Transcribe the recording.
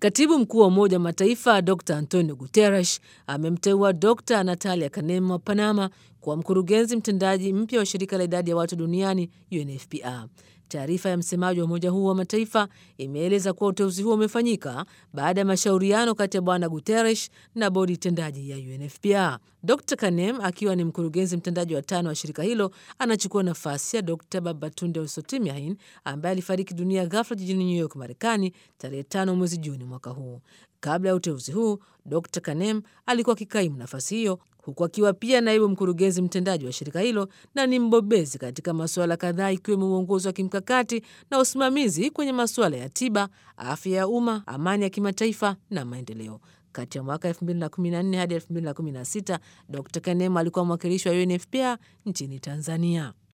Katibu mkuu wa Umoja wa Mataifa Dr Antonio Guterres amemteua Dr Natalia Kanem wa Panama kuwa mkurugenzi mtendaji mpya wa shirika la idadi ya watu duniani UNFPA. Taarifa ya msemaji wa umoja huo wa mataifa imeeleza kuwa uteuzi huo umefanyika baada ya mashauriano kati ya bwana Guterres na bodi tendaji ya UNFPA. Dr Kanem akiwa ni mkurugenzi mtendaji wa tano wa shirika hilo anachukua nafasi ya Dr Babatunde Osotimehin ambaye alifariki dunia ghafla jijini New York, Marekani tarehe tano mwezi Juni mwaka huu. Kabla ya uteuzi huu, Dr Kanem alikuwa akikaimu nafasi hiyo huku akiwa pia naibu mkurugenzi mtendaji wa shirika hilo na ni mbobezi katika masuala kadhaa ikiwemo uongozi wa kimkakati na usimamizi kwenye masuala ya tiba, afya ya umma, amani ya kimataifa na maendeleo. Kati ya mwaka 2014 hadi 2016 Dr Kanem alikuwa mwakilishi wa UNFPA nchini Tanzania.